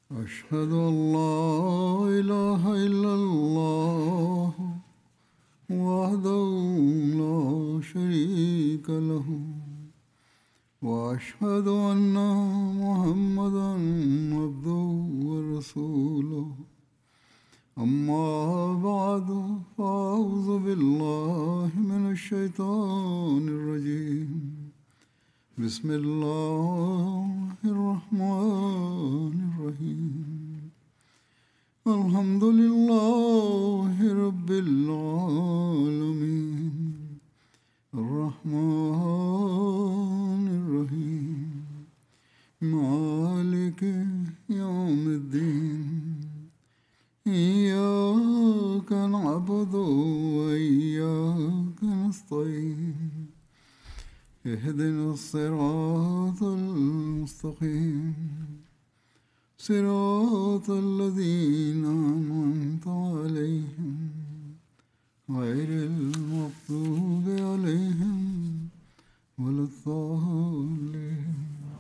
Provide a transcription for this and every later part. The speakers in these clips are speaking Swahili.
أشهد أن لا إله إلا الله وحده لا شريك له وأشهد أن محمدا عبده ورسوله أما بعد فأعوذ بالله من الشيطان الرجيم بسم الله الرحمن الرحيم الحمد لله رب العالمين الرحمن الرحيم مالك يوم الدين إياك نعبد وإياك نستعين اهدنا الصراط المستقيم صراط الذين أنعمت عليهم غير المغضوب عليهم ولا الضالين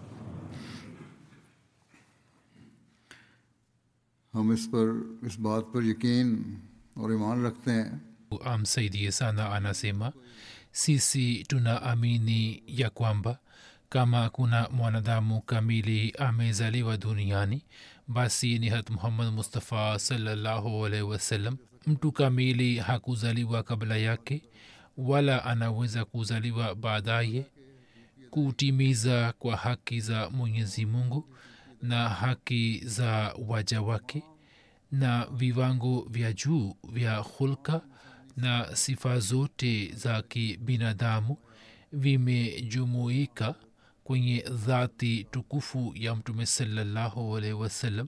हम इस पर इस बात पर यकीन और ईमान रखते हैं amsaidie sana anasema sisi tunaamini ya kwamba kama kuna mwanadamu kamili amezaliwa duniani basi ni hat muhammad mustafa salallahu alaihi wasallam mtu kamili hakuzaliwa kabla yake wala anaweza kuzaliwa baadaye kutimiza kwa haki za mwenyezi mungu na haki za waja wake na viwango vya juu vya hulka na sifa zote za kibinadamu vimejumuika kwenye dhati tukufu ya mtume salallahu alaihi wasallam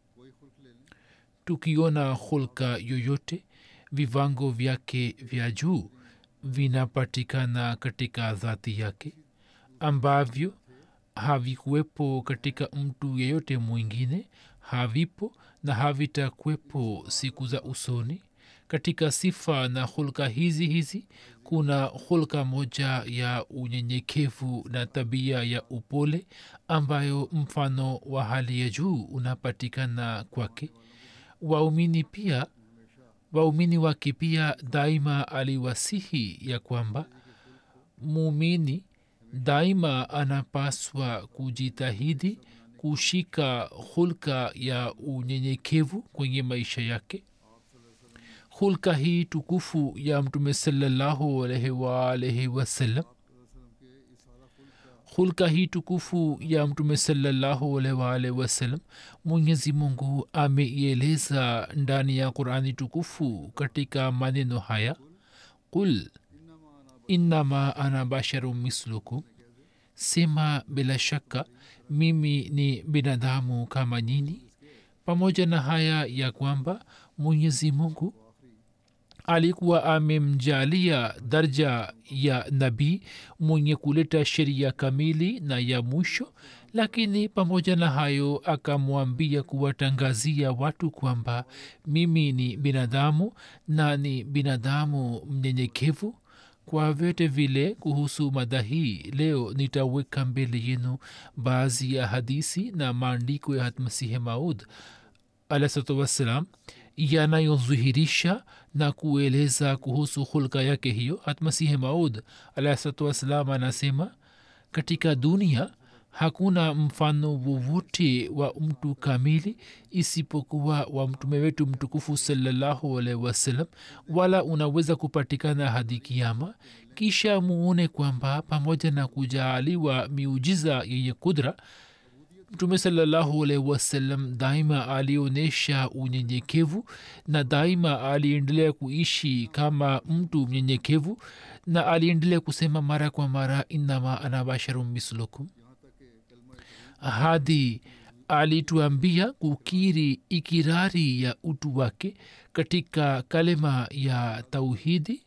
tukiona hulka yoyote viwango vyake vya juu vinapatikana katika dhati yake ambavyo havikuwepo katika mtu yeyote mwingine havipo na havitakuwepo siku za usoni katika sifa na hulka hizi hizi kuna hulka moja ya unyenyekevu na tabia ya upole ambayo mfano wa hali ya juu unapatikana kwake waumini pia waumini wake pia daima aliwasihi ya kwamba muumini daima anapaswa kujitahidi kushika hulka ya unyenyekevu kwenye maisha yake hulka hii tukufu ya mtume salallahu alaihi waalaihi wasallam hulka hii tukufu ya mtume salallahu alaihi waalaihi wasallam mwenyezi mungu ameieleza ndani ya qurani tukufu katika maneno haya qul innama ana basharu mislukum sema bila shaka mimi ni binadamu kama nyini pamoja na haya ya kwamba mwenyezi mungu alikuwa amemjalia darja ya nabii mwenye kuleta sheria kamili na ya mwisho lakini pamoja na hayo akamwambia kuwatangazia watu kwamba mimi ni binadamu na ni binadamu mnyenyekevu kwa vyote vile kuhusu mada hii leo nitaweka mbele yenu baadhi ya hadisi na maandiko ya hatmasihi maud alahsatu wassalam yanayodhihirisha na kueleza kuhusu hulka yake hiyo hatmasihi maud alahsatu wassalam anasema katika dunia hakuna mfano wowote wa mtu kamili isipokuwa wa mtume wetu mtukufu salallahu alaihi wasallam wala unaweza kupatikana hadi kiama kisha muone kwamba pamoja na kujaaliwa miujiza yenye kudra mtume salallahu alaihi wasallam daima alionyesha unyenyekevu na daima aliendelea kuishi kama mtu mnyenyekevu na aliendelea kusema mara kwa mara innama ana basharum mislukum hadi alituambia kukiri ikirari ya utu wake katika kalema ya tauhidi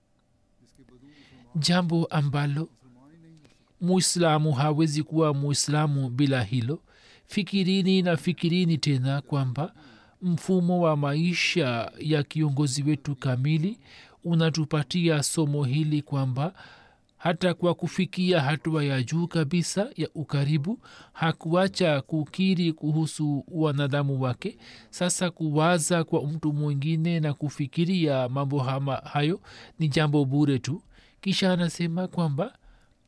jambo ambalo muislamu hawezi kuwa muislamu bila hilo fikirini na fikirini tena kwamba mfumo wa maisha ya kiongozi wetu kamili unatupatia somo hili kwamba hata kwa kufikia hatua ya juu kabisa ya ukaribu hakuacha kukiri kuhusu wanadamu wake sasa kuwaza kwa mtu mwingine na kufikiria mambo hama hayo ni jambo bure tu kisha anasema kwamba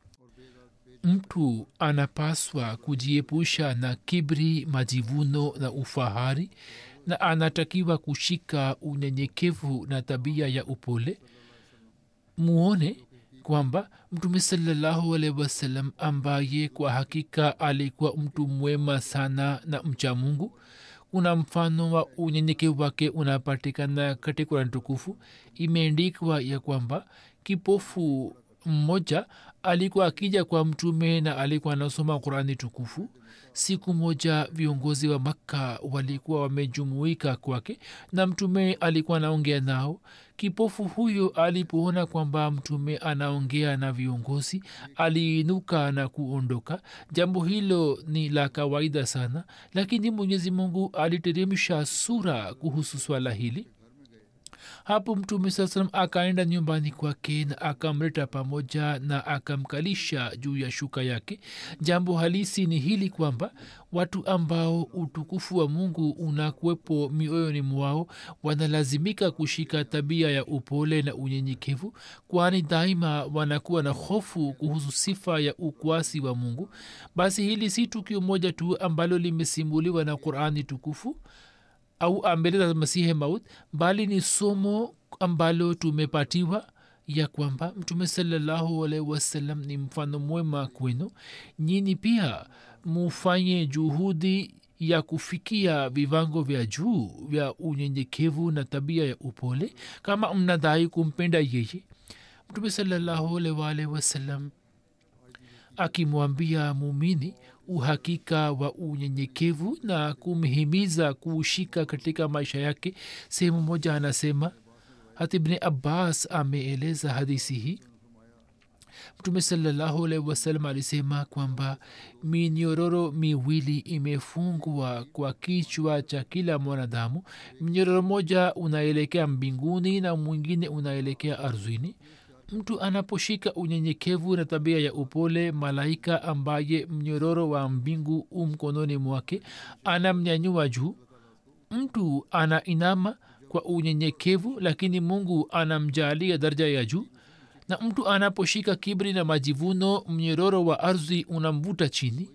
mtu anapaswa kujiepusha na kibri majivuno na ufahari na anatakiwa kushika unyenyekevu na tabia ya upole muone kwamba mtume salallahu alaihi wasallam ambaye kwa hakika alikuwa mtu mwema sana na mcha mungu kuna mfano wa unyenyekevu wake unapatikana katika kurani tukufu imeandikwa ya kwamba kipofu mmoja alikuwa akija kwa mtume na alikuwa anasoma qurani tukufu siku moja viongozi wa makka walikuwa wamejumuika kwake na mtume alikuwa anaongea nao kipofu huyo alipoona kwamba mtume anaongea na viongozi aliinuka na kuondoka jambo hilo ni la kawaida sana lakini mwenyezi mungu aliteremsha sura kuhusu swala hili hapo mtume saa salam akaenda nyumbani kwake na akamleta pamoja na akamkalisha juu ya shuka yake jambo halisi ni hili kwamba watu ambao utukufu wa mungu unakuwepo mioyoni mwao wanalazimika kushika tabia ya upole na unyenyekevu kwani daima wanakuwa na hofu kuhusu sifa ya ukwasi wa mungu basi hili si tukio moja tu ambalo limesimuliwa na qurani tukufu au ambele masihe maut bali ni somo ambalo tumepatiwa ya kwamba mtume salallahu alaihi wasallam ni mfano mwema kwenu nyini pia mufanye juhudi ya kufikia viwango vya juu vya unyenyekevu na tabia ya upole kama mnadai kumpenda yeye mtume salallahu alaihi wasallam akimwambia mumini uhakika wa unyenyekevu na kumhimiza kuushika katika maisha yake sehemu moja anasema hata ibni abbas ameeleza hadisi hii mtume salallahu alaihi wasallam alisema kwamba minyororo miwili imefungwa kwa kichwa cha kila mwanadamu mnyororo moja unaelekea mbinguni na mwingine unaelekea ardhini mtu anaposhika unyenyekevu na tabia ya upole malaika ambaye mnyororo wa mbingu u mkononi mwake anamnyanyua juu mtu anainama kwa unyenyekevu lakini mungu anamjalia daraja ya juu na mtu anaposhika kibri na majivuno mnyororo wa ardhi unamvuta chini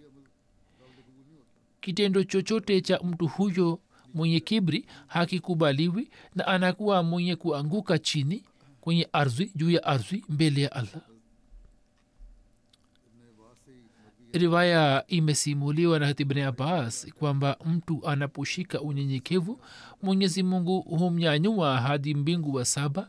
kitendo chochote cha mtu huyo mwenye kibri hakikubaliwi na anakuwa mwenye kuanguka chini kwenye ardhi juu ya ardhi mbele ya allah riwaya imesimuliwa na hatibni abbas kwamba mtu anaposhika unyenyekevu mwenyezi mungu humnyanyua hadi mbingu wa saba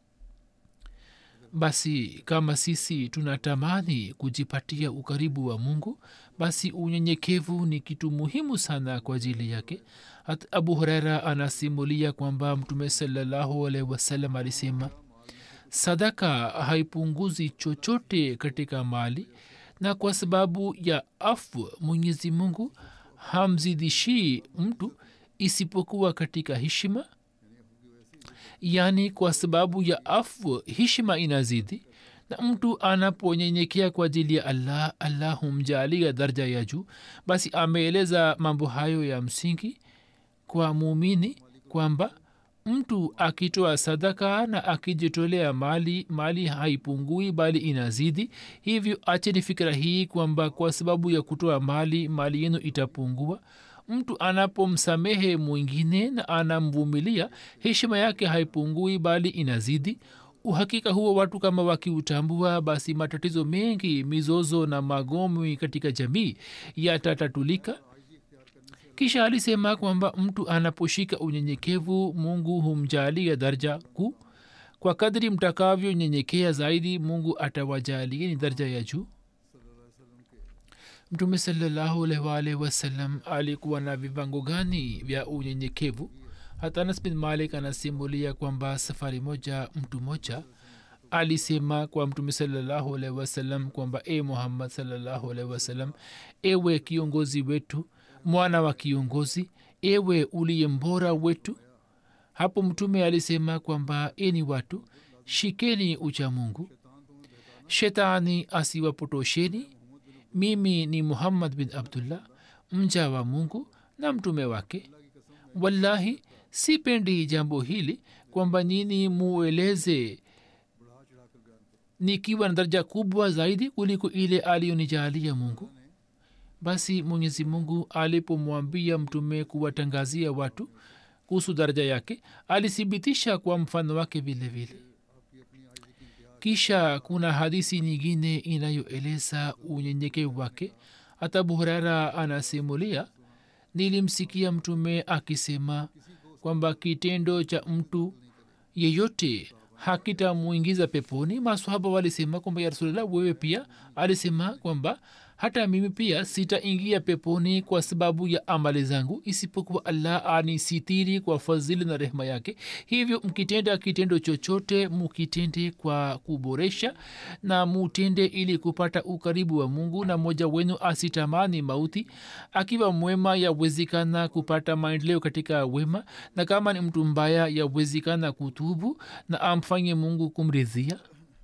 basi kama sisi tunatamani kujipatia ukaribu wa mungu basi unyenyekevu ni kitu muhimu sana kwa ajili yake hata abu huraira anasimulia kwamba mtume salallahu alaihi wasallam alisema sadaka haipunguzi chochote katika mali na kwa sababu ya afu mwenyezi mungu hamzidishii mtu isipokuwa katika heshima yaani kwa sababu ya afu heshima inazidi na mtu anaponyenyekea kwa ajili ya allah allah humjalia daraja ya juu basi ameeleza mambo hayo ya msingi kwa muumini kwamba mtu akitoa sadaka na akijitolea mali mali haipungui bali inazidi hivyo acheni fikira hii kwamba kwa sababu ya kutoa mali mali yenu itapungua mtu anapomsamehe mwingine na anamvumilia heshima yake haipungui bali inazidi uhakika huo watu kama wakiutambua basi matatizo mengi mizozo na magomwi katika jamii yatatatulika kisha alisema kwamba mtu anaposhika unyenyekevu mungu humjalia daraja kuu kwa kadri mtakavyonyenyekea zaidi mungu atawajalieni daraja ya juu mtume salallahu alwalh wasallam alikuwa na vivango gani vya unyenyekevu hata anas bin malik anasimulia kwamba safari moja mtu moja alisema kwa mtume salallahu alaihi wasallam kwamba e muhammad salallahu alaihi wasallam ewe kiongozi wetu mwana wa kiongozi ewe uliye mbora wetu hapo mtume alisema kwamba eni watu shikeni ucha mungu shetani asiwapotosheni mimi ni muhammad bin abdullah mja wa mungu na mtume wake wallahi sipendi jambo hili kwamba nini mueleze nikiwa na daraja kubwa zaidi kuliko ile aliyonijalia mungu basi mwenyezi mungu alipomwambia mtume kuwatangazia watu kuhusu daraja yake alithibitisha kwa mfano wake vile vile kisha kuna hadisi nyingine inayoeleza unyenyekevu wake hata abu hurera anasimulia nilimsikia mtume akisema kwamba kitendo cha mtu yeyote hakitamwingiza peponi maswahaba walisema kwamba ya rasulllah wewe pia alisema kwamba hata mimi pia sitaingia peponi kwa sababu ya amali zangu isipokuwa allah anisitiri kwa fadhili na rehema yake hivyo mkitenda kitendo chochote mukitende kwa kuboresha na mutende ili kupata ukaribu wa mungu na mmoja wenu asitamani mauti akiwa mwema yawezekana kupata maendeleo katika wema na kama ni mtu mbaya yawezekana kutubu na amfanye mungu kumridhia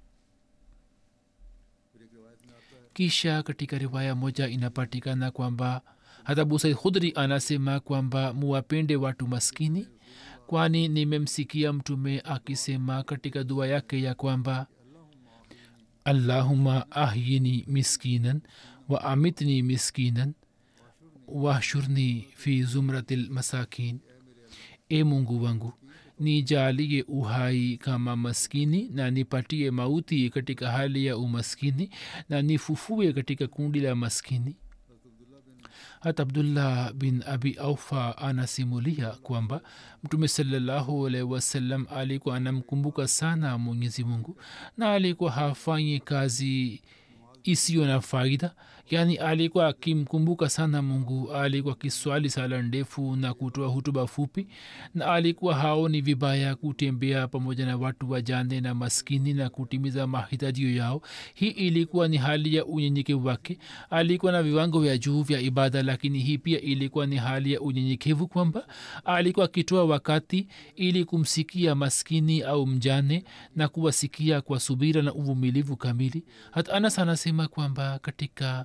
kisha katika riwaya moja inapatikana kwamba hata busaid khudri anasema kwamba muwapende watu maskini kwani nimemsikia mtume akisema katika dua yake ya kwamba allahuma ahyini miskinan wa amitni miskinan wahshurni fi zumrati lmasakin e mungu wangu nijalie uhai kama maskini na nipatie mauti katika hali ya umaskini na nifufue katika kundi la maskini hata abdullah bin abi aufa anasimulia kwamba mtume salallahu alaihi wasallam alikuwa anamkumbuka sana mwenyezi mungu na alikuwa hafanyi kazi isiyo na faida yaani alikuwa akimkumbuka sana mungu alikuwa akiswali sala ndefu na kutoa hutuba fupi na alikuwa haoni vibaya kutembea pamoja na watu wajane na maskini na kutimiza mahitajio yao hii ilikuwa ni hali ya unyenyekevu wake alikuwa na viwango vya juu vya ibada lakini hii pia ilikuwa ni hali ya unyenyekevu kwamba alikuwa akitoa wakati ili kumsikia maskini au mjane na kuwasikia kwa subira na uvumilivu kamili hata anas anasema kwamba katika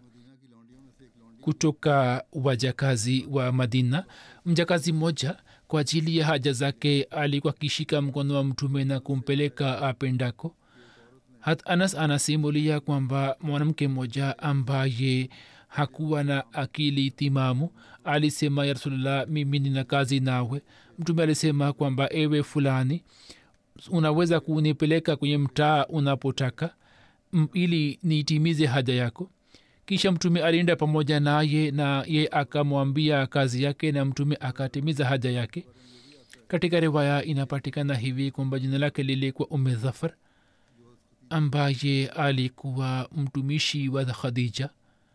kutoka wajakazi wa madina mjakazi mmoja kwa ajili ya haja zake alikuwa akishika mkono wa mtume na kumpeleka apendako hat anas anasimulia kwamba mwanamke mmoja ambaye hakuwa na akili timamu alisema ya rasulllah mimi nina kazi nawe mtume alisema kwamba ewe fulani unaweza kunipeleka kwenye mtaa unapotaka ili niitimize haja yako kisha mtume alienda pamoja naye na ye akamwambia kazi yake na mtume akatimiza haja yake katika riwaya inapatikana hivi kwamba jina lake lilikuwa ume dhafar ambaye alikuwa mtumishi wa khadija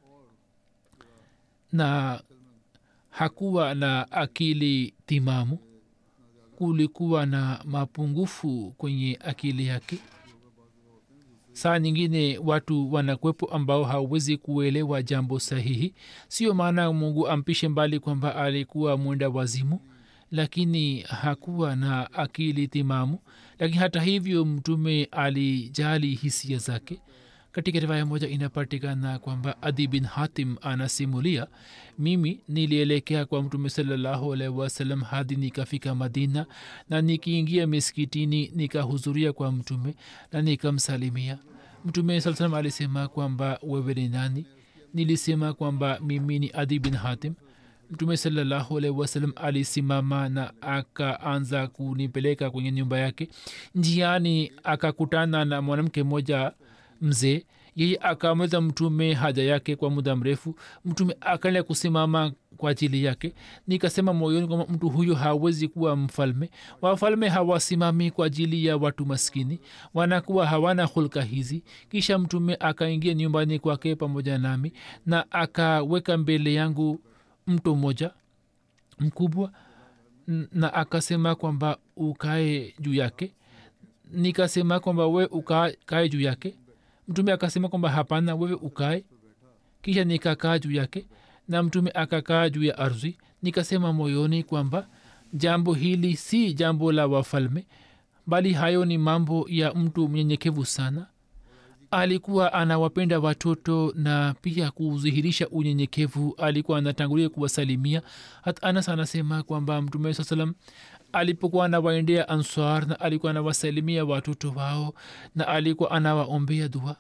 na hakuwa na akili timamu kulikuwa na mapungufu kwenye akili yake saa nyingine watu wanakwepo ambao hawezi kuelewa jambo sahihi sio maana mungu ampishe mbali kwamba alikuwa mwenda wazimu lakini hakuwa na akili timamu lakini hata hivyo mtume alijali hisia zake katika riwaya moja inapatikana kwamba adi bin hatim anasimulia mimi nilielekea kwa mtume salallahu alaihi wasallam hadi nikafika madina na nikiingia miskitini nikahudhuria kwa mtume na nikamsalimia mtume saa salam alisema kwamba wewe ni nani nilisema kwamba mimi ni adi bin hatim mtume salallahu alaihi wasallam alisimama na akaanza kunipeleka kwenye nyumba yake njiani akakutana na mwanamke mmoja mzee yeye akamweza mtume haja yake kwa muda mrefu mtume akaendelea kusimama kwa ajili yake nikasema moyoni kwamba mtu huyo hawezi kuwa mfalme wafalme hawasimami kwa ajili ya watu maskini wanakuwa hawana hulka hizi kisha mtume akaingia nyumbani kwake pamoja nami na akaweka mbele yangu mto mmoja mkubwa na akasema kwamba ukae juu yake nikasema kwamba we ukae juu yake mtume akasema kwamba hapana wewe ukae kisha nikakaa juu yake na mtume akakaa juu ya ardhi nikasema moyoni kwamba jambo hili si jambo la wafalme bali hayo ni mambo ya mtu mnyenyekevu sana alikuwa anawapenda watoto na pia kudhihirisha unyenyekevu alikuwa anatangulia kuwasalimia hata anas anasema kwamba mtume saa salam alipokuwa anawaendea answar na alikuwa anawasalimia watoto wao na alikuwa anawaombea dua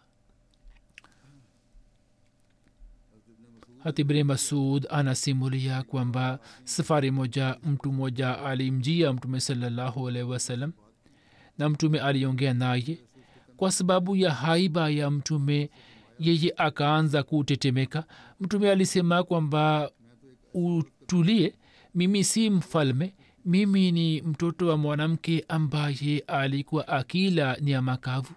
hatibne masud anasimulia kwamba safari moja mtu mmoja alimjia mtume salallahu alaihi wasallam na mtume aliongea naye kwa sababu ya haiba ya mtume yeye akaanza kutetemeka mtume alisema kwamba utulie mimi si mfalme mimi ni mtoto wa mwanamke ambaye alikuwa akila nyama kavu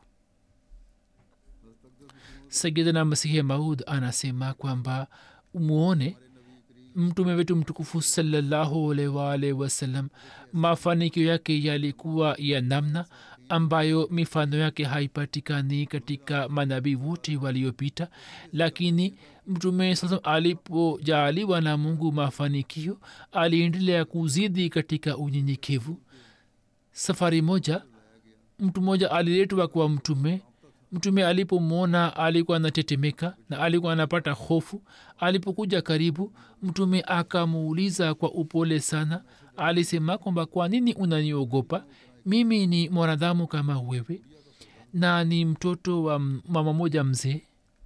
sayidina masihi maud anasema kwamba muone mtume wetu mtukufu salallahu alwalh wasallam mafanikio yake yalikuwa ya namna ambayo mifano yake haipatikani katika manabii wote waliopita lakini mtume sasa alipojaaliwa na mungu mafanikio aliendelea kuzidi katika unyenyekevu safari moja mtu mmoja aliletwa kwa mtume mtume alipomwona alikuwa anatetemeka na alikuwa anapata hofu alipokuja karibu mtume akamuuliza kwa upole sana alisema kwamba kwa nini unaniogopa mimi ni mwanadamu kama wewe na ni mtoto wa mama moja mzee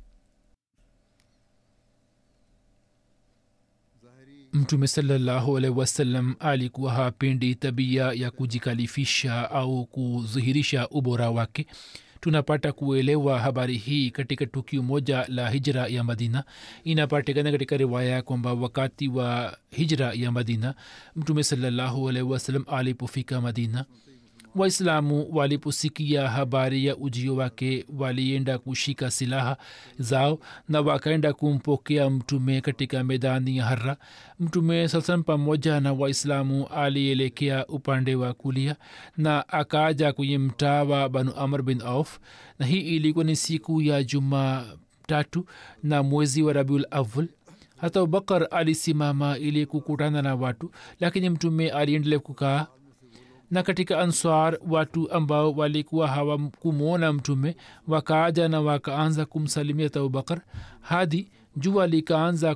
mtume salallahu alaihi wasallam alikuwa hapendi tabia ya kujikalifisha au kudhihirisha ubora wake tunapata kuelewa habari hii katika tukio moja la hijra ya madina inapatikana katika riwaya kwamba wakati wa hijra ya madina mtume salallahu alaihi wasallam alipofika madina waislamu waliposikia habari ya ujio wake walienda kushika silaha zao na wakaenda kumpokea mtume katika medani ya hara mtume sasalam pamoja na waislamu alielekea upande wa kulia na akaja kwenye mtaa wa banu amr bin auf na hii ilikuwa ni siku ya juma tatu na mwezi wa rabiul awal hata abubakar alisimama ili kukutana na watu lakini mtume aliendelea kukaa na katika answar watu ambao walikuwa hawakumwona mtume wakaaja na wakaanza kumsalimia abubakar hadi jua likaanza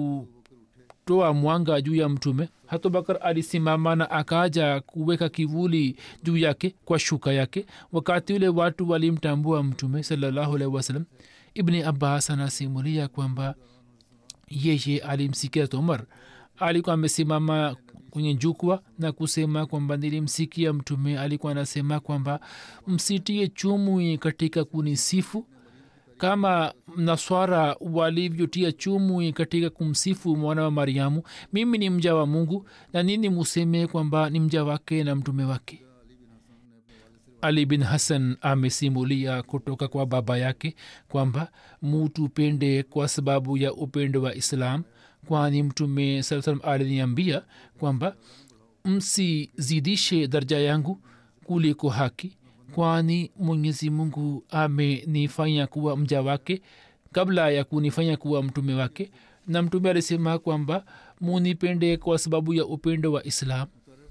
kutoa mwanga juu ya mtume hata bakar alisimama na akaja kuweka kivuli juu yake kwa shuka yake wakati ule watu walimtambua mtume salallahu alaihi wasallam ibni abbas anasimulia kwamba yeye alimsikia umar alikuwa amesimama kwenye jukwa na kusema kwamba nilimsikia mtume alikuwa anasema kwamba msitie chumwi katika kunisifu kama naswara walivyotia chumwi katika kumsifu mwana wa mariamu mimi ni mja wa mungu na nini museme kwamba ni mja wake na mtume wake ali bin hasan amesimulia kutoka kwa baba yake kwamba mutupende kwa sababu ya upendo wa islam kwani mtume saa salam aliniambia kwamba msizidishe daraja yangu kuliko haki kwani mwenyezi mungu amenifanya kuwa mja wake kabla ya kunifanya kuwa mtume wake na mtume alisema kwamba munipende kwa sababu ya upendo wa islam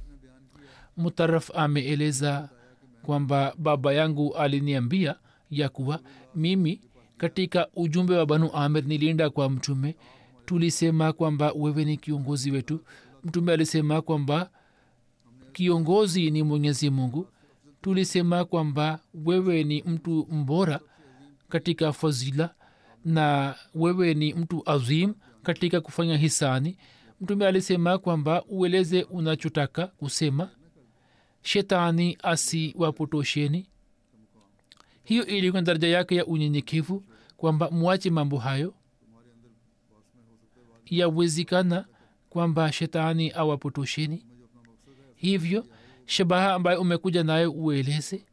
mutaraf ameeleza kwamba baba yangu aliniambia ya kuwa mimi katika ujumbe wa banu amir nilienda kwa mtume tulisema kwamba wewe ni kiongozi wetu mtume alisema kwamba kiongozi ni mwenyezi mungu tulisema kwamba wewe ni mtu mbora katika fazila na wewe ni mtu azim katika kufanya hisani mtume alisema kwamba ueleze unachotaka kusema shetani asiwapotosheni hiyo ilikuwa daraja yake ya unyenyekevu kwamba mwache mambo hayo yawezekana kwamba shetani awapotosheni hivyo shabaha ambayo umekuja nayo ueleze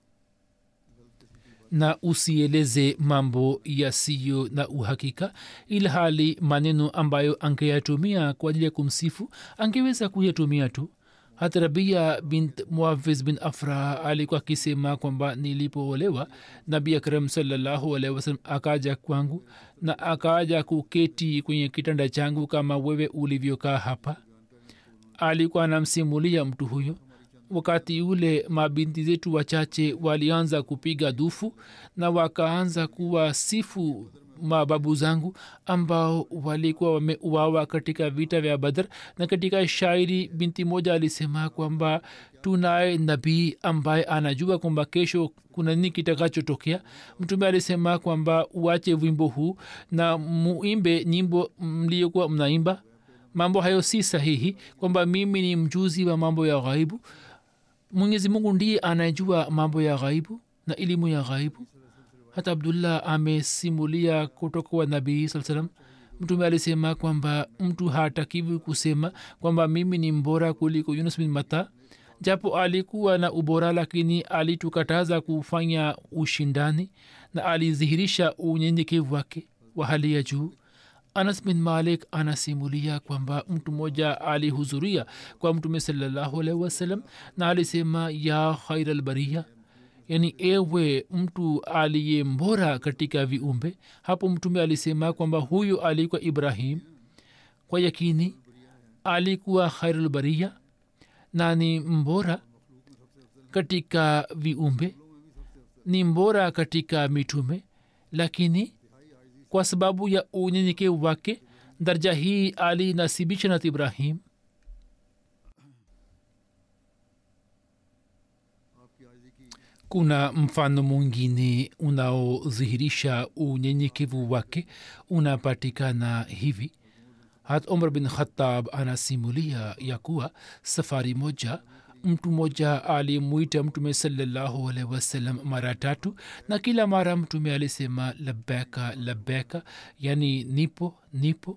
na usieleze mambo yasiyo na uhakika ila hali maneno ambayo angeyatumia kwa ajili ya kumsifu angeweza kuyatumia tu hata rabia bint muafiz bin afra alikuwa akisema kwamba nilipoolewa nabi akram salallahu alaihi wasalam akaja kwangu na akaja kuketi kwenye kitanda changu kama wewe ulivyokaa hapa alikuwa anamsimulia mtu huyo wakati ule mabinti zetu wachache walianza kupiga dufu na wakaanza kuwasifu mababu zangu ambao walikuwa wameuawa katika vita vya badr na katika shairi binti moja alisema kwamba tunaye nabii ambaye anajua kwamba kesho kuna nini kitakachotokea mtume alisema kwamba uache wimbo huu na muimbe nyimbo mliokuwa mnaimba mambo hayo si sahihi kwamba mimi ni mjuzi wa mambo ya ghaibu mwenyezi mungu ndiye anayejua mambo ya ghaibu na elimu ya ghaibu hata abdullah amesimulia kutoka kwa nabii saa salam mtume alisema kwamba mtu hatakiwi kusema kwamba mimi ni mbora kuliko yunus bin mata japo alikuwa na ubora lakini alitukataza kufanya ushindani na alidhihirisha unyenyekevu wake wa hali ya juu anas bin malik anasimulia kwamba mtu mmoja alihudhuria kwa mtume salallahu alaihi wasallam na alisema ya khairalbaria yani ewe mtu aliye mbora katika viumbe hapo mtume alisema kwamba huyu alikuwa ibrahim kwa yakini alikuwa khairulbaria na ni mbora katika viumbe ni mbora katika mitume lakini kwa sababu ya unyenyekevu wake daraja hii alinasibisha na ibrahim kuna mfano mwingine unaodhihirisha unyenyekevu wake unapatikana hivi hat umar bin khatab anasimulia ya kuwa safari moja mtu mmoja alimwita mtume salallahu alaihi wasallam mara tatu na kila mara mtume alisema labeka labeka yani nipo nipo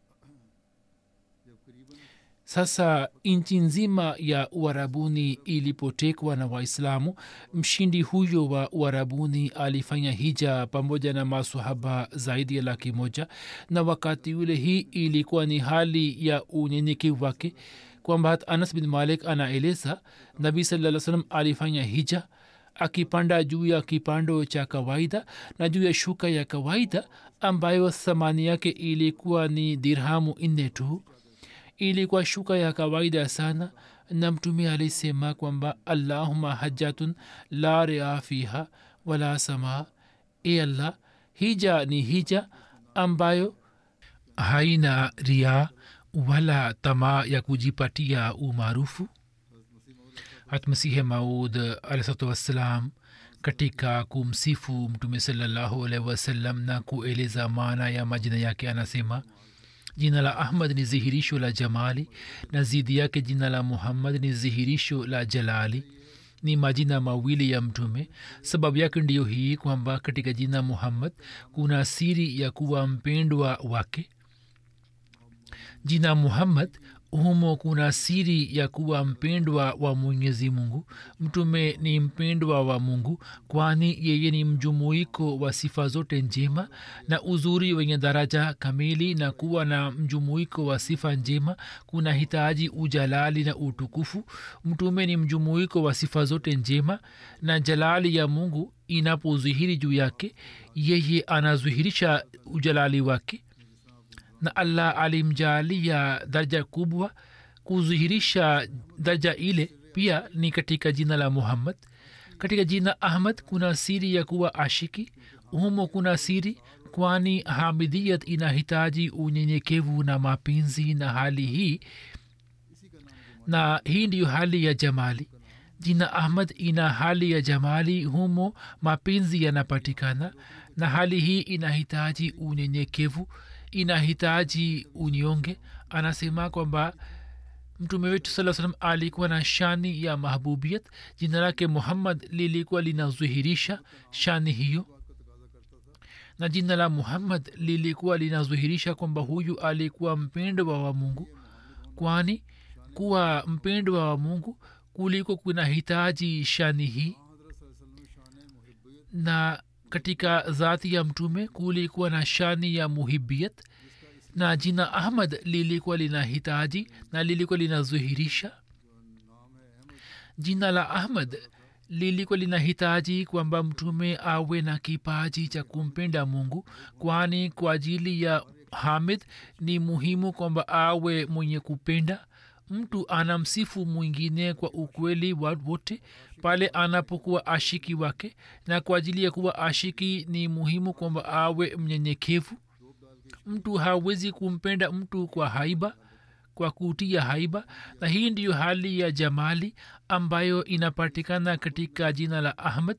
sasa nchi nzima ya uarabuni ilipotekwa na waislamu mshindi huyo wa uarabuni alifanya hija pamoja na masahaba zaidi ya laki moja na wakati ule hii ilikuwa ni hali ya unyenyekevu wake kwamba anas bin malik anaeleza nabii saa salam alifanya hija akipanda juu ya kipando cha kawaida na juu ya shuka ya kawaida ambayo thamani yake ilikuwa ni dirhamu nne tu ilikuwa shuka ya kawaida sana na mtume alisema kwamba allahuma hajatun la rea fiha wala sama e allah hija ni hija ambayo haina ria wala tamaa ya kujipatia umaarufu hatmasihe maud alahsatu wassalam katika kumsifu mtume salallahu alaihi wasallam na kueleza maana ya majina yake anasema jina la ahmad ni dhihirisho la jamali na zidi yake jina la muhammad ni dhihirisho la jalali ni majina mawili ya mtume sababu yake ndiyo hii kwamba katika jina muhammad kuna siri ya kuwa mpendwa wake jina muhammad humo kuna siri ya kuwa mpendwa wa mwenyezi mungu mtume ni mpendwa wa mungu kwani yeye ni mjumuiko wa sifa zote njema na uzuri wenye daraja kamili na kuwa na mjumuiko wa sifa njema kuna hitaji ujalali na utukufu mtume ni mjumuiko wa sifa zote njema na jalali ya mungu inapozihiri juu yake yeye anazihirisha ujalali wake na allah alimjaalia daraja kubwa kudhihirisha daraja ile pia ni katika jina la muhammad katika jina ahmad kuna siri ya kuwa ashiki humo kuna siri kwani hamidiyat inahitaji unyenyekevu na mapenzi na hali hii na hii ndiyo hali ya jamali jina ahmad ina hali ya jamali humo mapenzi yanapatikana na hali hii inahitaji unyenyekevu inahitaji unyonge anasema kwamba mtume wetu saa salam alikuwa na shani ya mahbubiyat jina lake muhammad lilikuwa linadhihirisha shani hiyo na jina la muhammad lilikuwa linadhihirisha kwamba huyu alikuwa mpendwa wa mungu kwani kuwa mpendwa wa mungu kuliko kuna hitaji shani hii na katika dhati ya mtume kulikuwa na shani ya muhibiyat na jina ahmad lilikuwa lina hitaji na lilikuwa linadhihirisha jina la ahmad lilikuwa lina hitaji kwamba mtume awe na kipaji cha kumpenda mungu kwani kwa ajili ya hamid ni muhimu kwamba awe mwenye kupenda mtu anamsifu mwingine kwa ukweli wa wote pale anapokuwa ashiki wake na kwa ajili ya kuwa ashiki ni muhimu kwamba awe mnyenyekevu mtu hawezi kumpenda mtu kwa haiba kwa kutia haiba na hii ndiyo hali ya jamali ambayo inapatikana katika jina la ahmad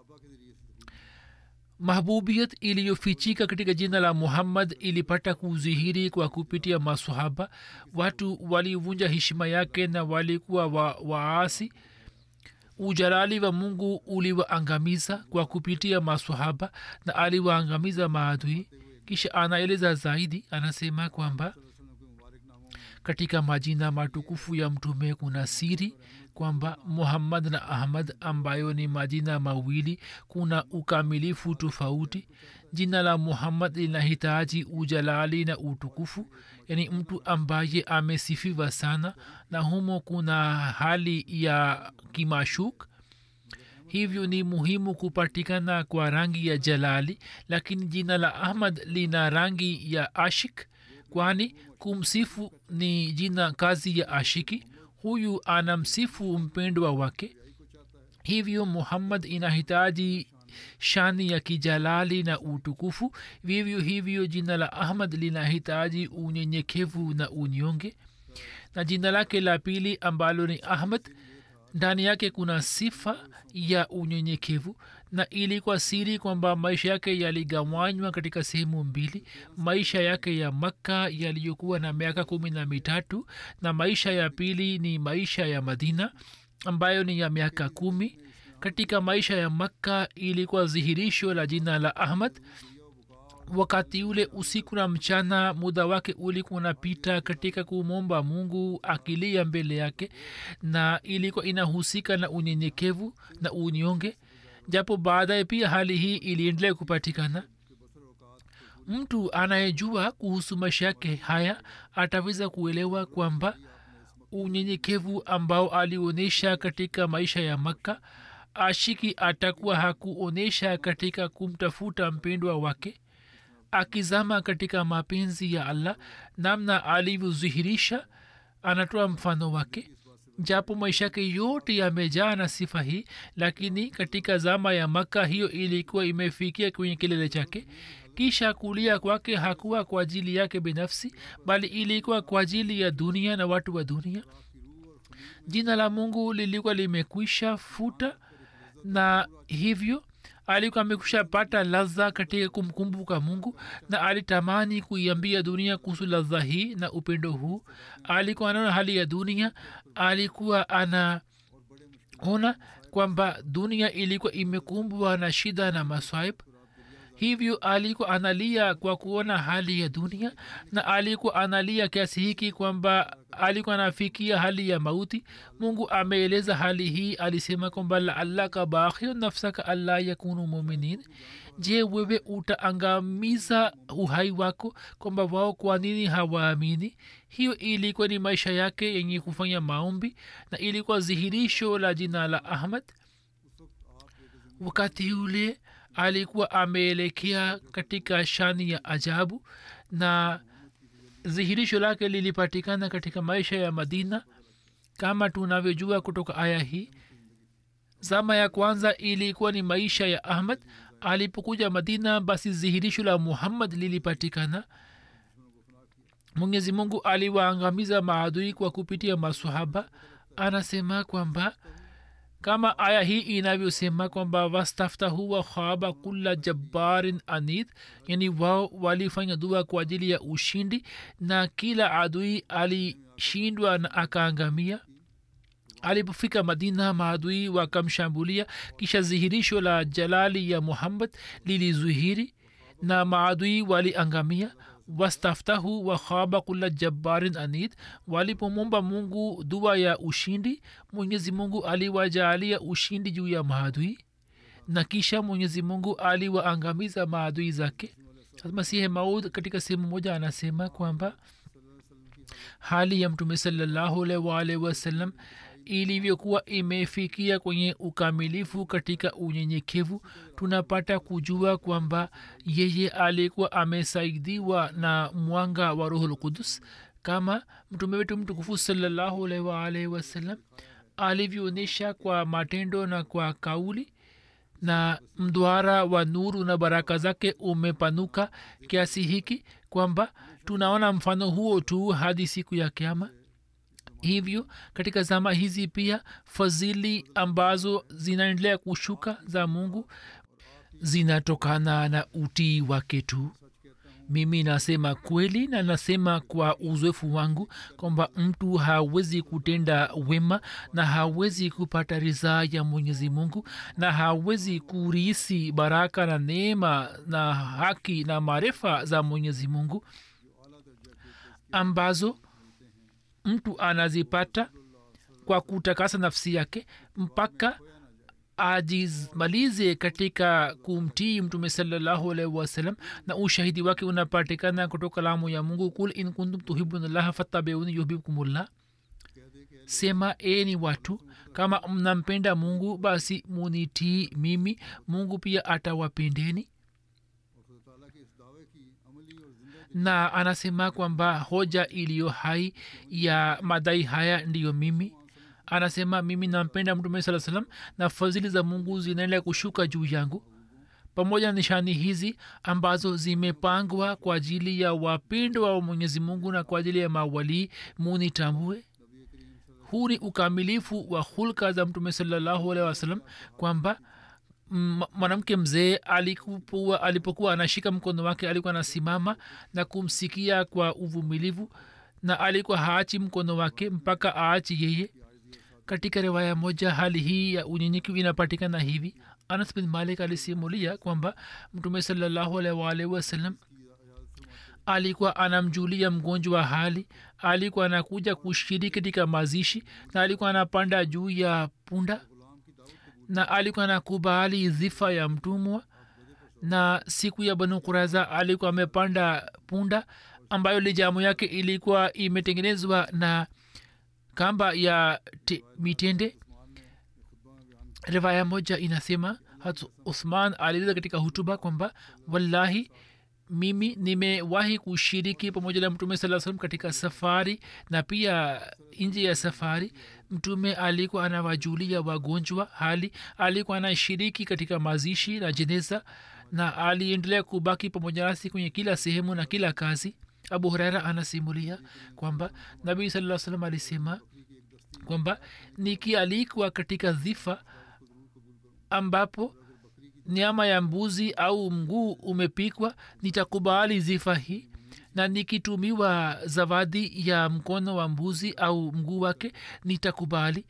mahbubiyat iliyofichika katika jina la muhammad ilipata kudhihiri kwa kupitia masahaba watu walivunja heshima yake na walikuwa wa, waasi ujalali wa mungu uliwaangamiza kwa kupitia masahaba na aliwaangamiza maadui kisha anaeleza zaidi anasema kwamba katika majina matukufu ya mtume kuna siri kwamba muhammad na ahmad ambayo ni majina mawili kuna ukamilifu tofauti jina la muhammad linahitaji ujalali na utukufu yaani mtu ambaye amesifiwa sana na humo kuna hali ya kimashuk hivyo ni muhimu kupatikana kwa rangi ya jalali lakini jina la ahmad lina rangi ya ashik kwani kumsifu ni jina kazi ya ashiki huyu anamsifu mpendwa wake hivyo muhammad inahitaji shani ya kijalali na utukufu vivyo hivyo jina la ahmad linahitaji unyenyekevu na unyonge na jina lake la pili ambalo ni ahmad ndani yake kuna sifa ya unyenyekevu na ilikuwa siri kwamba maisha yake yaligawanywa katika sehemu mbili maisha yake ya makka yaliyokuwa na miaka kumi na mitatu na maisha ya pili ni maisha ya madina ambayo ni ya miaka kumi katika maisha ya makka ilikuwa dhihirisho la jina la ahmad wakati ule usiku na mchana muda wake ulikuwa unapita katika kumwomba mungu akilia mbele yake na ilikuwa inahusika na unyenyekevu na unyonge japo baadaye pia hali hii iliendelea kupatikana mtu anayejua kuhusu maisha yake haya ataweza kuelewa kwamba unyenyekevu ambao alionyesha katika maisha ya makka ashiki atakuwa hakuonyesha katika kumtafuta mpendwa wake akizama katika mapenzi ya allah namna alivyodhihirisha anatoa mfano wake japo maisha yake yote yamejaa na sifa hii lakini katika zama ya maka hiyo ilikuwa imefikia kwenye kilele chake kisha kulia kwake hakuwa kwa ajili yake binafsi bali ilikuwa kwa ajili ya dunia na watu wa dunia jina la mungu lilikuwa limekwisha futa na hivyo alikuwa amekusha pata ladha katika kumkumbuka mungu na alitamani kuiambia dunia kuhusu ladha hii na upendo huu alikuwa anaona hali ya dunia alikuwa anaona kwamba dunia ilikuwa imekumbwa na shida na maswaib hivyo alikuwa analia kwa kuona hali ya dunia na alikuwa analia kiasi hiki kwamba alikuwa anafikia hali ya mauti mungu ameeleza hali hii alisema kwamba laallaka bakhir nafsaka allah yakunu muminin je wewe utaangamiza uhai wako kwamba wao kwa nini hawaamini hiyo ilikuwa ni maisha yake yenye kufanya maombi na ilikuwa dhihirisho la jina la ahmad wakati ule alikuwa ameelekea katika shani ya ajabu na dhihirisho lake lilipatikana katika maisha ya madina kama tunavyojua kutoka aya hii zama ya kwanza ilikuwa ni maisha ya ahmad alipokuja madina basi dhihirisho la muhammad lilipatikana mwenyezi mungu aliwaangamiza maadui kwa kupitia masahaba anasema kwamba kama aya hii inavyosema kwamba wastaftahu wa khaba kula jabbarin anid yani wao walifanya dua kwa ajili ya ushindi na kila adui alishindwa na akaangamia alipofika madina maadui wakamshambulia kisha dhihirisho la jalali ya muhammad lilizuhiri na maadui waliangamia wastaftahu wa khaba kula jabbarin anid walipomwomba mungu dua ya ushindi mwenyezi mungu aliwajaalia ushindi juu ya maadui na kisha mwenyezi mungu aliwaangamiza maadui zake masihe maud katika sehemu moja anasema kwamba hali ya mtume salallahu alaihi waalihi wasallam ilivyokuwa imefikia kwenye ukamilifu katika unyenyekevu tunapata kujua kwamba yeye alikuwa amesaidiwa na mwanga wa ruhul kudus kama mtume wetu mtukufu salallahu alaihi waalaihi wasallam alivyoonyesha kwa matendo na kwa kauli na mdwara wa nuru na baraka zake umepanuka kiasi hiki kwamba tunaona mfano huo tu hadi siku ya kiama hivyo katika zama hizi pia fadhili ambazo zinaendelea kushuka za mungu zinatokana na utii wake tu mimi nasema kweli na nasema kwa uzoefu wangu kwamba mtu hawezi kutenda wema na hawezi kupata ridhaa ya mwenyezi mungu na hawezi kurisi baraka na neema na haki na maarifa za mwenyezi mungu ambazo mtu anazipata kwa kutakasa nafsi yake mpaka ajimalize katika kumtii mtume salallahu alaihi wasallam na ushahidi wake unapatikana kutoka lamu ya mungu kul in kuntum tuhibunllaha fattabiuni yuhbibkumullah sema eni watu kama mnampenda mungu basi munitii mimi mungu pia atawapendeni na anasema kwamba hoja iliyo hai ya madai haya ndiyo mimi anasema mimi nampenda mtume saa salam na fadhili za mungu zinaendelea kushuka juu yangu pamoja na nishani hizi ambazo zimepangwa kwa ajili ya wapendwa wa mwenyezi mungu na kwa ajili ya mawalii munitambue huu ni ukamilifu wa hulka za mtume salallahu alehi wasalam kwamba mwanamke mzee alikuwa alipokuwa anashika mkono wake alikuwa anasimama na kumsikia kwa uvumilivu na alikuwa haachi mkono wake mpaka aachi yeye katika riwaya moja hali hii ya unyenyekevu inapatikana hivi anas bin malik alisimulia kwamba mtume salallahu alaihi waalihi wasallam alikuwa anamjulia mgonjwa wa hali alikuwa anakuja kushiriki katika mazishi na alikuwa anapanda juu ya punda na alikuwa anakubali dhifa ya mtumwa na siku ya banu kuraza alikuwa amepanda punda ambayo lijamu yake ilikuwa imetengenezwa na kamba ya te, mitende rivaya moja inasema hat uthman alieleza katika hutuba kwamba wallahi mimi nimewahi kushiriki pamoja na mtume saa salam katika safari na pia nje ya safari mtume alikuwa anawajulia wagonjwa hali alikuwa anashiriki katika mazishi na jeneza na aliendelea kubaki pamoja nasi kwenye kila sehemu na kila kazi abu huraira anasimulia kwamba nabii saa salam alisema kwamba nikialikwa katika dhifa ambapo nyama ya mbuzi au mguu umepikwa nitakubali zifa hii na nikitumiwa zawadi ya mkono wa mbuzi au mguu wake nitakubali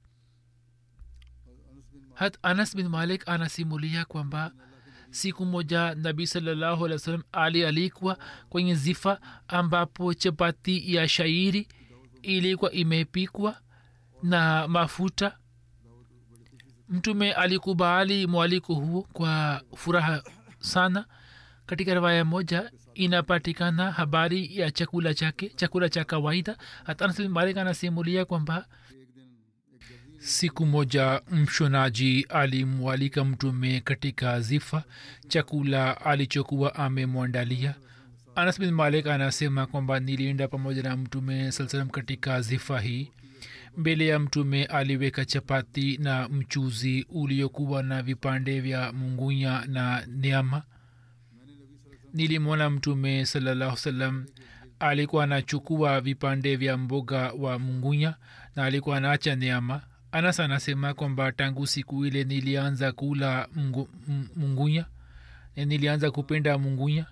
hat anas bin malik anasimulia kwamba siku moja nabii salallahu alih wa sallam alialikwa kwenye zifa ambapo chapati ya shairi ilikuwa imepikwa na mafuta mtume alikubali mwaliko huo kwa furaha sana katika riwaya moja inapatikana habari ya chakula chake chakula cha kawaida hatanmalik anasimulia kwamba siku moja mshonaji alimwalika mtume katika zifa chakula alichokuwa amemwandalia anas bin malik anasema kwamba nilienda pamoja na mtume saa salam katika zifa hii mbele ya mtume aliweka chapati na mchuzi uliokuwa na vipande vya mungunya na nyama nilimwona mtume salallahu salam alikuwa anachukua vipande vya mboga wa mungunya na alikuwa anaacha nyama anas anasema kwamba tangu siku ile nilianza kula mungu, mungunya nilianza kupenda mungunya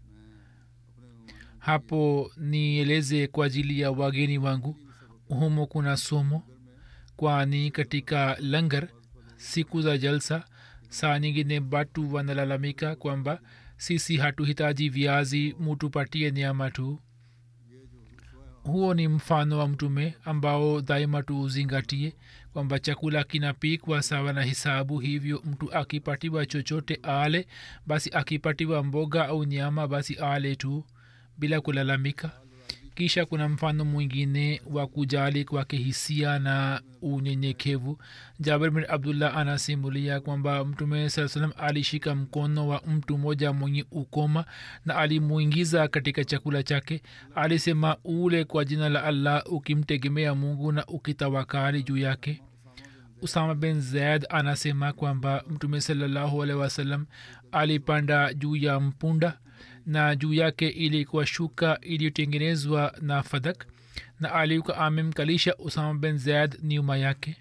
hapo nieleze kwa ajili ya wageni wangu humo kuna somo kwani katika langar siku za jalsa saa nyingine batu wanalalamika kwamba sisi hatuhitaji viazi mutupatie nyama tu huo ni mfano wa mtume ambao daima tuuzingatie kwamba chakula kinapikwa sawa na hisabu hivyo mtu akipatiwa chochote ale basi akipatiwa mboga au nyama basi ale tu bila kulalamika kisha kuna mfano mwingine wa kujali kwake hisia na unyenyekevu jabir bin abdullah anasimulia kwamba mtume saa salam alishika mkono wa mtu mmoja mwenye ukoma na alimuingiza katika chakula chake alisema ule kwa jina la allah ukimtegemea mungu na ukitawakali juu yake usama bin zaid anasema kwamba mtume salallahu alehi wasallam alipanda juu ya mpunda na juu yake ilikuwa shuka iliyotengenezwa na fadak na alikuwa amemkalisha usama bin zaid nyuma yake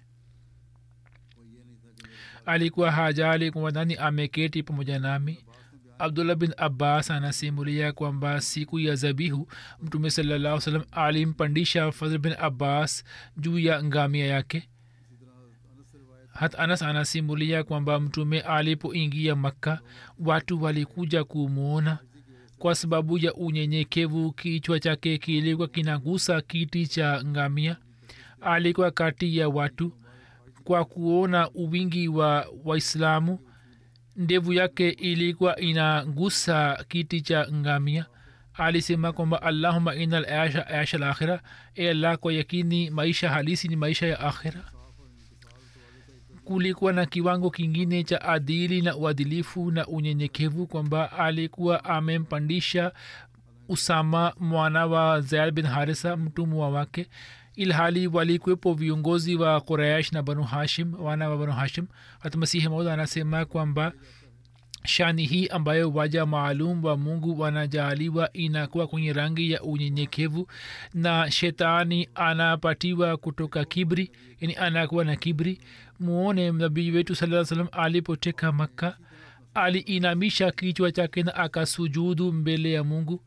alikuwa hajali kwamba nani ameketi pamoja nami abdullah bin abbas anasimulia kwamba siku ya zabihu mtume salallahu salam alimpandisha fadhl bin abbas juu ya ngamia yake hat anas anasimulia kwamba mtume alipoingia makka watu walikuja kumwona kwa sababu ya unyenyekevu kichwa chake kilikuwa kinagusa kiti cha ngamia alikuwa kati ya watu kwa kuona uwingi wa waislamu ndevu yake ilikuwa inagusa kiti cha ngamia alisema kwamba allahuma ina lasha asha lakhira e allah kwa yakini maisha halisi ni maisha ya akhira kulikuwa na kiwango kingine cha adili na uadilifu na unyenyekevu kwamba alikuwa amempandisha usama mwana wa zaid bin harisa mtumwa wake ilhali walikuwepo viongozi wa quraish na banu hashim wana wa banu hashim hata masihi maud anasema kwamba shani hii ambayo waja maalum wa mungu wanajaaliwa inakuwa kwenye rangi ya unyenyekevu na shetani anapatiwa kutoka kibri yani anakuwa na kibri muone nabii wetu saa salam alipoteka makka aliinamisha kichwa chake na akasujudu mbele ya mungu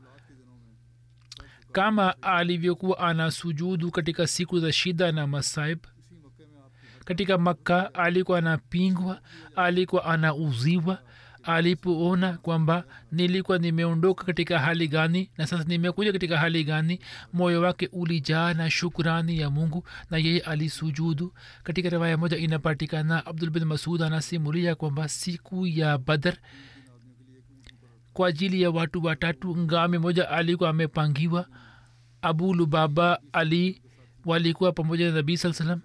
kama alivyokuwa anasujudu katika siku za shida na masaib katika makka alikuwa anapingwa alikuwa anauziwa alipoona kwamba nilikuwa nimeondoka katika hali gani na sasa nimekuja katika hali gani moyo wake ulijaa na shukrani ya mungu na yeye alisujudu katika riwaya moja inapatikana abdul bin masud anasimulia kwamba siku ya badr kwa ajili ya watu watatu ngame moja alikuwa amepangiwa abu lubaba ali walikuwa pamoja na nabii saa salam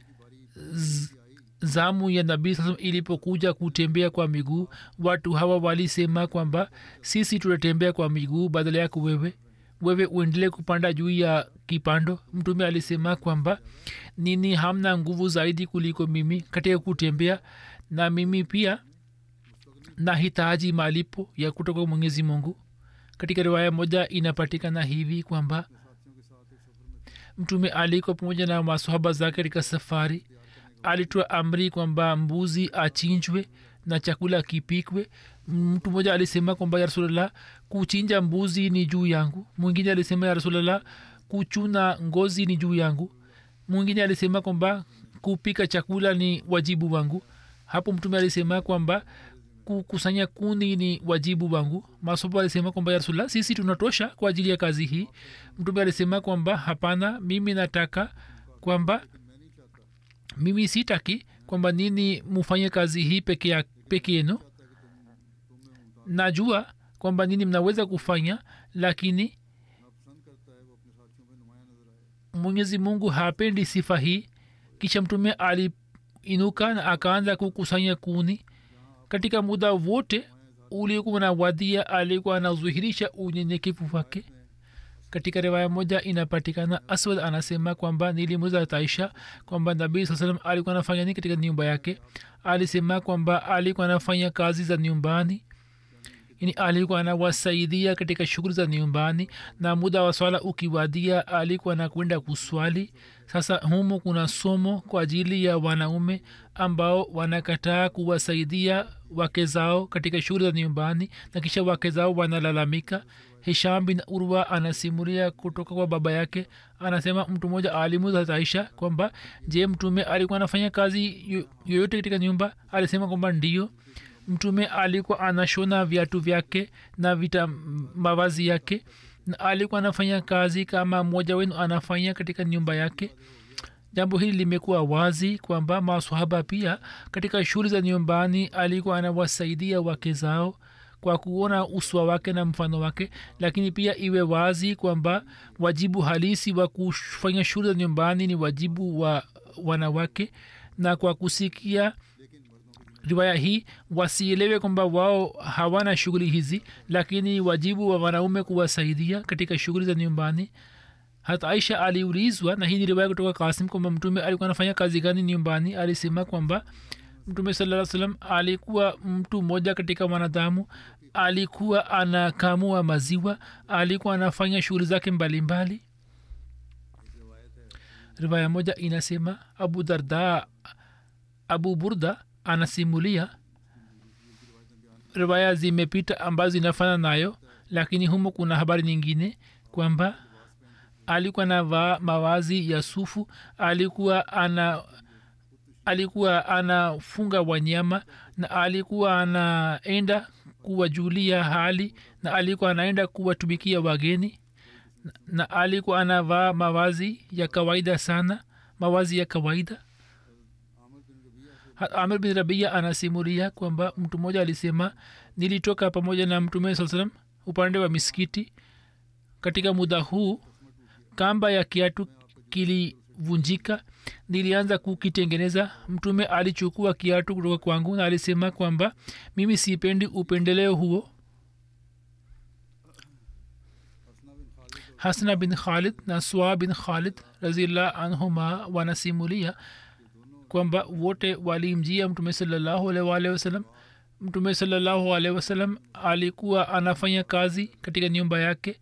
zamu ya nabii saa ilipokuja kutembea kwa miguu watu hawa walisema kwamba sisi tutatembea kwa miguu badala yako wewe wewe uendelee kupanda juu ya kipando mtume alisema kwamba nini hamna nguvu zaidi kuliko mimi katika kutembea na mimi pia nahitaji malipo ya kutoka mwenyezi mungu katika riwaya moja inapatikana hivi kwamba mtume alikuwa pamoja na masohaba zake katika safari alitoa amri kwamba mbuzi achinjwe na chakula kipikwe mtu mmoja alisema kwamba ya rasulllah kuchinja mbuzi ni juu yangu mwingine alisema ya rasulllah kuchuna ngozi ni juu yangu mwingine alisema kwamba kupika chakula ni wajibu wangu hapo mtume alisema kwamba kukusanya kuni ni wajibu wangu masobo alisema kwamba ya rasulllah sisi tunatosha kwa ajili ya kazi hii mtume alisema kwamba hapana mimi nataka kwamba mimi sitaki kwamba nini mufanye kazi hii peke peke yenu najua kwamba nini mnaweza kufanya lakini mwenyezi mungu hapendi sifa hii kisha mtume aliinuka na akaanza kukusanya kuni katika muda wote uliokuwa na wadhia alikuwa anazuhirisha unyenyekevu wake katika riwaya moja inapatikana aswad anasema kwamba nilimuza taisha kwamba nabii saa salam alikuwa anafanya nini katika nyumba yake alisema kwamba alikuwa anafanya kazi za nyumbani yani alikuwa anawasaidia katika shughuli za nyumbani na muda wa swala ukiwadia alikuwa anakwenda kuswali sasa humu kuna somo kwa ajili ya wanaume ambao wanakataa kuwasaidia wake zao katika shughuli za nyumbani na kisha wake zao wanalalamika hisham bin urwa anasimulia kutoka kwa baba yake anasema mtu mmoja alimuza aisha kwamba je mtume alikuwa anafanya kazi yoyote katika nyumba alisema kwamba ndio mtume alikuwa anashona viatu vyake na vita mavazi yake na alikuwa anafanya kazi kama mmoja wenu anafanya katika nyumba yake jambo hili limekuwa wazi kwamba maswahaba pia katika shughuli za nyumbani alikuwa anawasaidia wake zao kwa kuona uswa wake na mfano wake lakini pia iwe wazi kwamba wajibu halisi wa kufanya shughuli za nyumbani ni wajibu wa wanawake na kwa kusikia riwaya hii wasielewe kwamba wao hawana shughuli hizi lakini wajibu wa wanaume kuwasaidia katika shughuli za nyumbani hata aisha aliulizwa na hii ni riwaya kutoka kasim kwamba mtume alikuwa anafanya kazi gani nyumbani alisema kwamba mtume saa salam alikuwa mtu mmoja katika wanadamu alikuwa anakamua maziwa alikuwa anafanya shughuli zake mbalimbali riwaya moja inasema abu darda abu burda anasimulia riwaya zimepita ambazo zinafana nayo lakini humo kuna habari nyingine kwamba alikuwa anavaa mawazi ya sufu alikuwa ana alikuwa anafunga wanyama na alikuwa anaenda kuwajulia hali na alikuwa anaenda kuwatumikia wageni na, na alikuwa anavaa mawazi ya kawaida sana mawazi ya kawaida amir bin rabia anasimulia kwamba mtu mmoja alisema nilitoka pamoja na mtume saa salam upande wa misikiti katika muda huu kamba ya kiatu kilivunjika nilianza kukitengeneza mtume alichukua kiatu kutoka kwangu na alisema kwamba mimi sipendi upendeleo huo hasna bin khalid na swa bin khalid razillah anhuma wanasimulia kwamba wote walimjia mtume salallahu alaihi waalihi wasallam mtume salallahu alaihi wasallam alikuwa anafanya kazi katika nyumba yake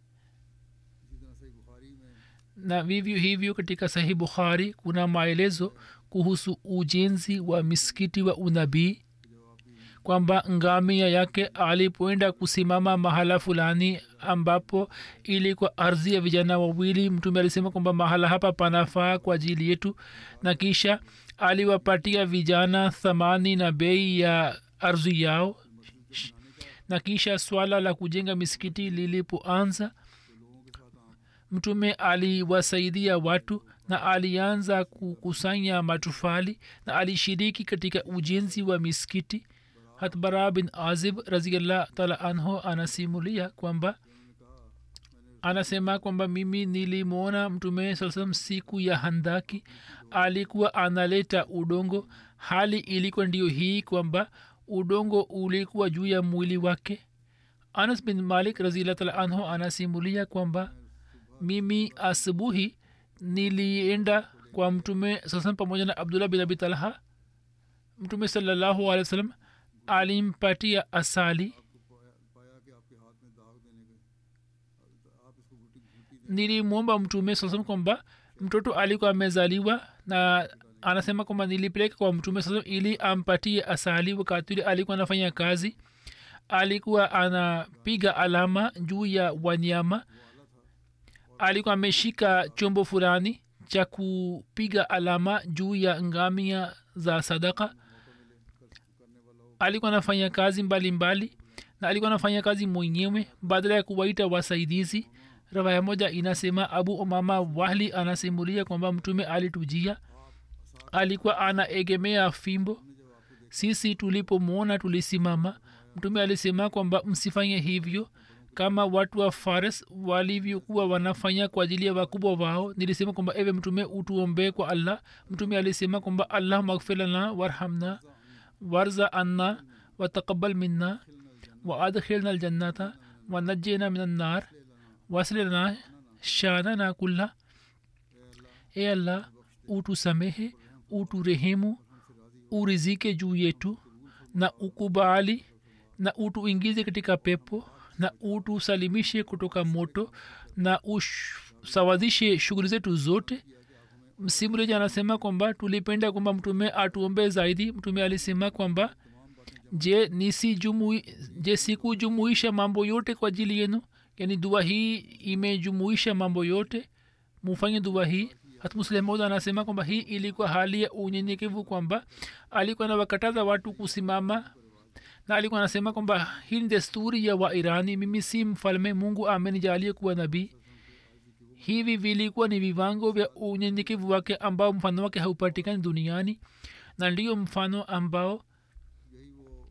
na vivyo hivyo katika sahih bukhari kuna maelezo kuhusu ujenzi wa misikiti wa unabii kwamba ngamia yake alipoenda kusimama mahala fulani ambapo ilikuwa ardhi ya vijana wawili mtume alisema kwamba mahala hapa panafaa kwa ajili yetu na kisha aliwapatia vijana thamani na bei ya ardhi yao na kisha swala la kujenga misikiti lilipoanza mtume aliwasaidia watu na alianza kukusanya matufali na alishiriki katika ujenzi wa misikiti hatbara bin azib raziallah taala anhu anasimulia kwamba anasema kwamba mimi nilimwona mtume saa salam siku ya handaki alikuwa analeta udongo hali ilikuwa ndio hii kwamba udongo ulikuwa juu ya mwili wake anas bin malik raziallah taala anhu anasimulia kwamba mimi asubuhi nilienda kwa mtume sasa pamoja na abdullah bin abi talha mtume salallahu alehi wa sallam alimpatia asali nilimwomba mtume sasa kwamba mtoto alikuwa amezaliwa na anasema kwamba nilipeleka kwa mtume sasa ili ampatie asali wakati ule alikuwa anafanya kazi alikuwa anapiga alama juu ya wanyama alikuwa ameshika chombo fulani cha kupiga alama juu ya ngamia za sadaka alikuwa anafanya kazi mbalimbali mbali, na alikuwa anafanya kazi mwenyewe badala ya kuwaita wasaidizi rawaya moja inasema abu umama wahli anasimulia kwamba mtume alitujia alikuwa anaegemea fimbo sisi tulipomwona tulisimama mtume alisema kwamba msifanye hivyo kama watu wa fares walivyokuwa wanafanya kwa ajili ya wakubwa wao nilisema kwamba ewe mtume utuombee kwa allah mtume alisema kwamba allah magfirlana warhamna warza anna wataqabal minna waadkhilna aljannata wanajjena min annar wasilana shanana kulla e allah utusamehe uturehemu urizike juu yetu na ukubali na utuingize katika pepo na utusalimishe kutoka moto na usawazishe shughuli zetu zote msimuleji anasema kwamba tulipenda kwamba mtume atuombe zaidi mtume alisema kwamba je nisijumui je sikujumuisha mambo yote kwa ajili yenu yani dua hii imejumuisha mambo yote mufanye dua hii hatmuslemoda anasema kwamba hii ilikuwa hali ya unyenyekevu kwamba alikuwa nawakataza watu kusimama na alikuwa anasema kwamba hii ni desturi ya wairani mimi si mfalme mungu amenijalie kuwa nabii hivi vilikuwa ni viwango vya unyenyekevu wake ambao mfano wake haupatikani duniani na ndiyo mfano ambao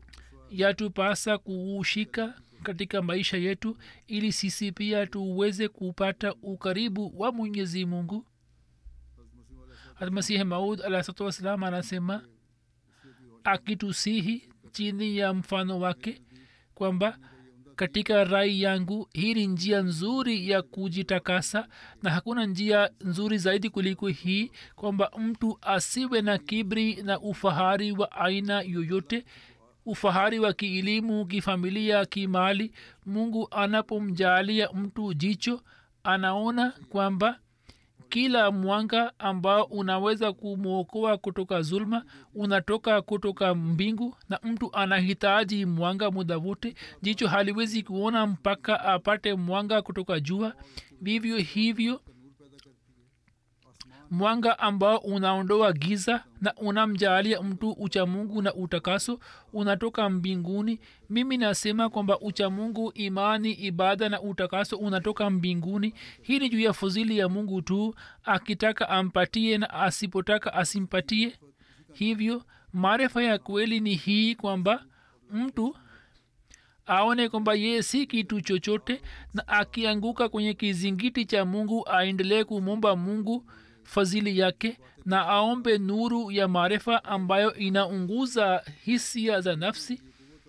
yatupasa kuushika katika maisha yetu ili sisi pia tuweze kupata ukaribu wa mwenyezi mungu masihi maud alahsatu wassalam anasema akitusihi chini ya mfano wake kwamba katika rai yangu hii ni njia nzuri ya kujitakasa na hakuna njia nzuri zaidi kuliko hii kwamba mtu asiwe na kibri na ufahari wa aina yoyote ufahari wa kielimu kifamilia kimali mungu anapomjalia mtu jicho anaona kwamba kila mwanga ambao unaweza kumwokoa kutoka zulma unatoka kutoka mbingu na mtu anahitaji mwanga muda wote jicho haliwezi kuona mpaka apate mwanga kutoka jua vivyo hivyo mwanga ambao unaondoa giza na unamjaalia mtu uchamungu na utakaso unatoka mbinguni mimi nasema kwamba uchamungu imani ibada na utakaso unatoka mbinguni hii ni juu ya fuzili ya mungu tu akitaka ampatie na asipotaka asimpatie hivyo maarifa ya kweli ni hii kwamba mtu aone kwamba yeye si kitu chochote na akianguka kwenye kizingiti cha mungu aendelee kumwomba mungu fadhili yake na aombe nuru ya maarifa ambayo inaunguza hisia za nafsi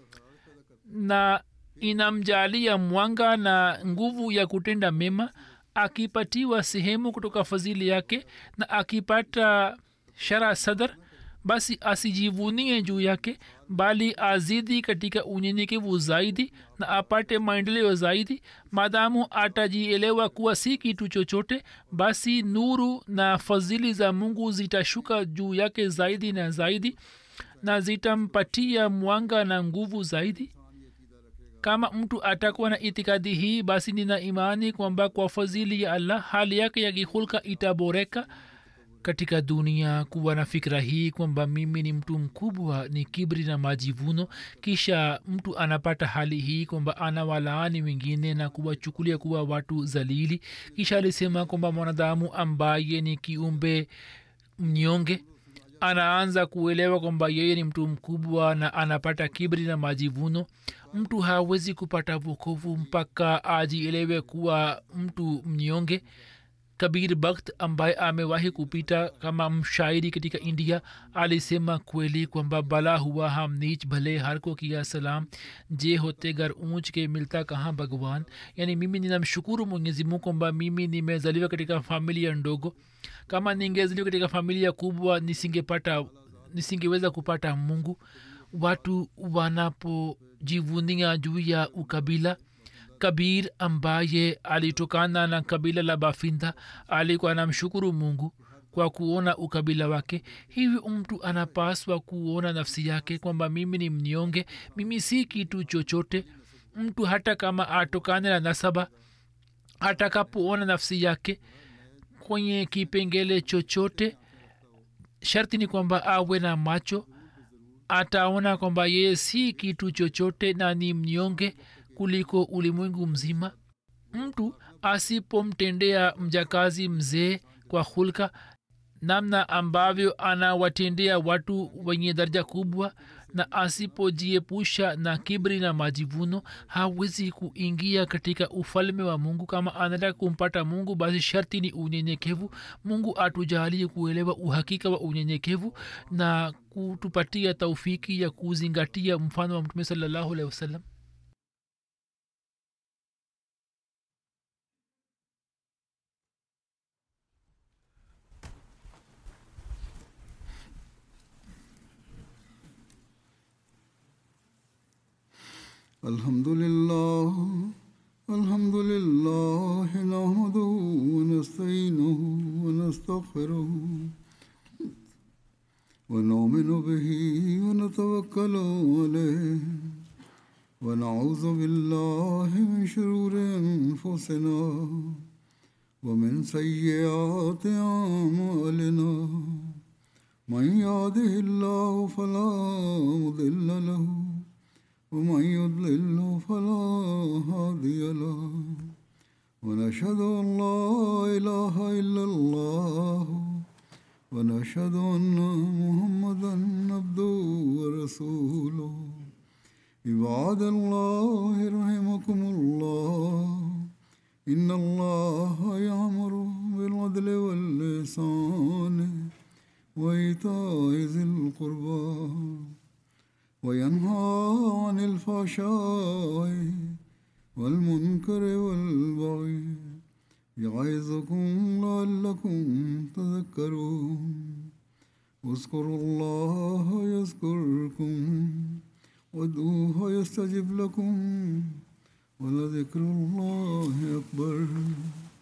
na inamjalia mwanga na nguvu ya kutenda mema akipatiwa sehemu kutoka fadhili yake na akipata shara sadar basi asijivunie juu yake bali azidi katika unyenyekevu zaidi na apate maendeleo zaidi maadamu atajielewa kuwa si kitu chochote basi nuru na fadhili za mungu zitashuka juu yake zaidi na zaidi na zitampatia mwanga na nguvu zaidi kama mtu atakuwa na itikadi hii basi nina imani kwamba kwa fadhili ya allah hali yake ya kihulka itaboreka katika dunia kuwa na fikira hii kwamba mimi ni mtu mkubwa ni kibri na majivuno kisha mtu anapata hali hii kwamba anawalaani wengine na kuwachukulia kuwa watu zalili kisha alisema kwamba mwanadamu ambaye ni kiumbe mnyonge anaanza kuelewa kwamba yeye ni mtu mkubwa na anapata kibri na majivuno mtu hawezi kupata vokovu mpaka ajielewe kuwa mtu mnyonge kabir bakht ambaye amewahi kupita kama mshairi katika india alisema kweli kwamba bala huआ हम नीच भले हर को किया सलाम जे होते घर ऊंच के मिलता कहाँ भगवान yani mimi ninamshukuru mwenyezi mungu kwamba mimi nimezaliwa katika familia ndogo kama ningezaliwa katika familia kubwa nisingepata nisingeweza kupata mungu watu wanapojivunia juu ya ukabila kabir ambaye alitokana na kabila la bafinda alikuwa anamshukuru mungu kwa kuona ukabila wake hivyo mtu anapaswa kuona nafsi yake kwamba mimi ni mnyonge mimi si kitu chochote mtu hata kama atokane na nasaba atakapoona nafsi yake kwenye kipengele chochote sharti ni kwamba awe na macho ataona kwamba yeye si kitu chochote na ni mnyonge kuliko ulimwengu mzima mtu asipomtendea mjakazi mzee kwa hulka namna ambavyo anawatendea watu wenye daraja kubwa na asipojiepusha na kibri na majivuno hawezi kuingia katika ufalme wa mungu kama anataka kumpata mungu basi sharti ni unyenyekevu mungu atujalie kuelewa uhakika wa unyenyekevu na kutupatia taufiki ya kuzingatia mfano wa mtume salallahu alehi wasallam الحمد لله الحمد لله نحمده ونستعينه ونستغفره ونؤمن به ونتوكل عليه ونعوذ بالله من شرور انفسنا ومن سيئات اعمالنا من يهده الله فلا مضل له ومن يضلل فلا هادي له ونشهد ان لا اله الا الله ونشهد ان محمدا عبده ورسوله عباد الله رحمكم الله إن الله يأمر بالعدل واللسان وإيتاء ذي القربى وينهى عن الفحشاء والمنكر والبغي يعظكم لعلكم تذكرون اذكروا الله يذكركم وادعوه يستجب لكم ولذكر الله أكبر